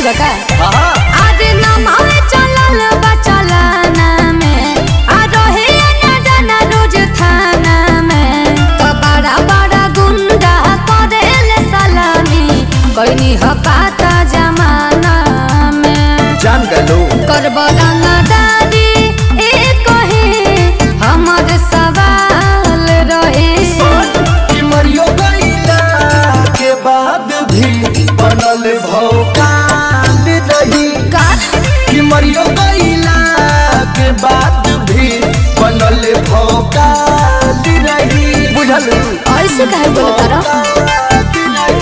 बा का हाँ आरे नमावे चलल बा चलाना में आ रहे ना जाना रोज थाना में तो बड़ा बड़ा गुंडा करेल सलामी कोई हकाता जमाना में जान गलो करब रंगदारी ए कहे हमर सवाल रहे कि मरियो गईला के बाद भी बनल भौकाल रही का कि मरियो गईला के बाद भी बनल भौकाल रही बुझल ऐसे काहे बोलत रह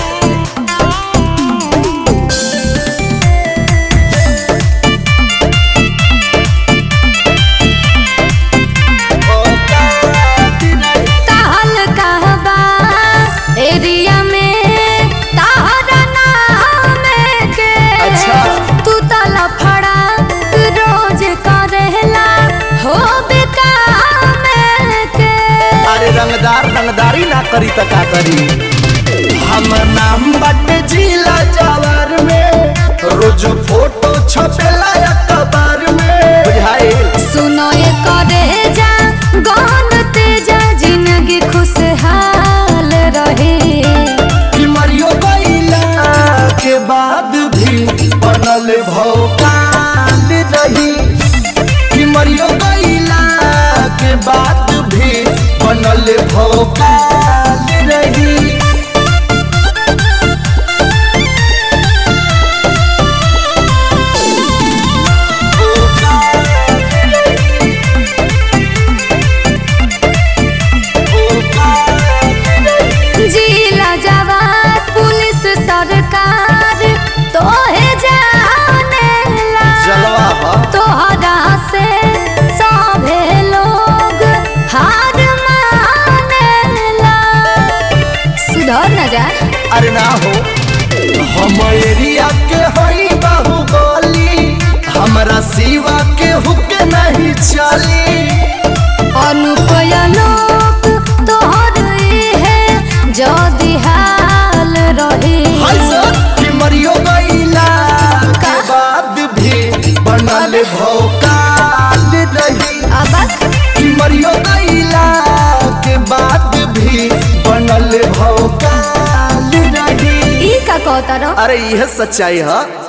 ताहल कहबा एरिया में ताहरा नाम के अच्छा। तू तला फड़ा रोज करेला हो बेकाम के अरे रंगदार रंगदारी ना करी त का करी हम नाम बटे जिला जवार में रोज फोटो छपेला अखबार में बुझाइल सुनो ये करे जा गौन तेजा जिंदगी खुशहाल रहे कि मरियो गईला के बाद भी बनल भौकाल रही कि मरियो गईला के बाद भी बनल भौकाल रही जिला जवान पुलिस सरकार तोहे जानेला जलवा बा तोहरा से सभे लोग हार मानेला सुधर न जा अरे ना हो हम एरिया के हई बाहुबली हमरा सिवा के हुक नहीं चली अनुपय लोक तोहर है जदि हाल रहे हाय सर कि मरियो गईला के बाद भी बनल भौकाल रही अब कि मरियो गईला के बाद भी बनल भौकाल रही ई का कहता रहो अरे यह सच्चाई है